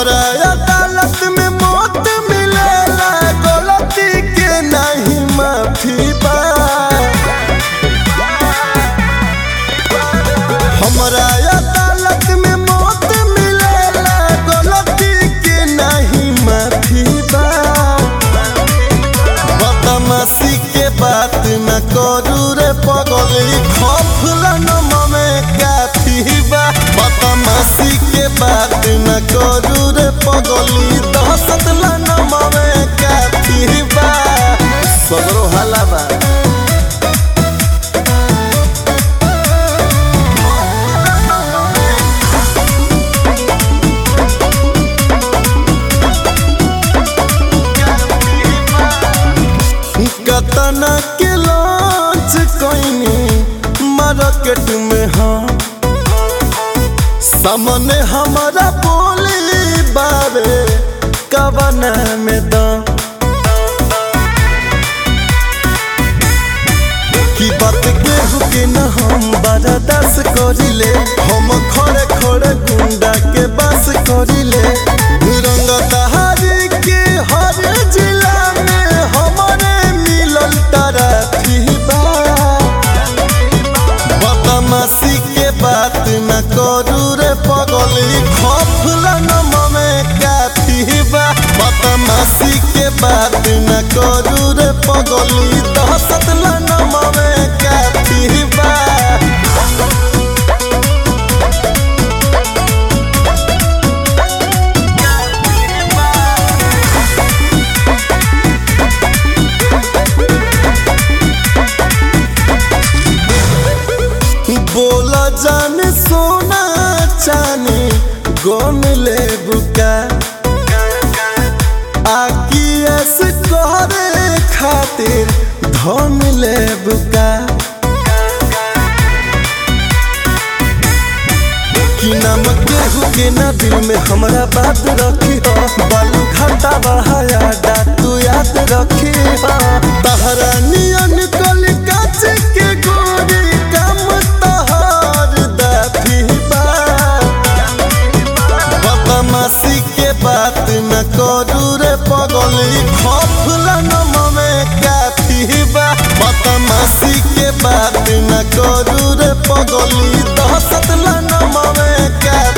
हमरा अदालत में मौत मिलेला गलती के नहीं माफी बा हमरा अदालत में मौत मिलेला गलती के नहीं माफी बा बदमाशी के बात न करू रे पगली खफला नम में काफी बा बदमाशी के बात न करू रे पगली दहशत नम में काफी बा सगरो हाला बा कतना के लॉन्च कइनी मार्केट में हाँ सामने हमारा बोली बाबे कवना में दम की बात केहू के न हम बर्दाश्त करिले हम खड़े खड़े गुंडा के बस करिले रंग दहारी के हर जिला में हमारे मिलल तरफी बा बदमाशी के बात न करू रे पगली खफला नम में काफी बा बदमाशी के बात न करू रे पगली दहशत नम में काफी बा बोला जाने सोना चाने गन ले बुका आकी ऐस करे खातिर धन ले बुका कि नाम केहू के ना दिल में हमरा बात रखी हो बालू घाटा बहाया तू याद रखी हो तहरा नियन कल काच के गोरी काम तहर दाफी बा बदमाशी के बात न करू रे पगली खफला नम में काफी बा बदमाशी के बात न करू रे पगली दहशत नम में काफी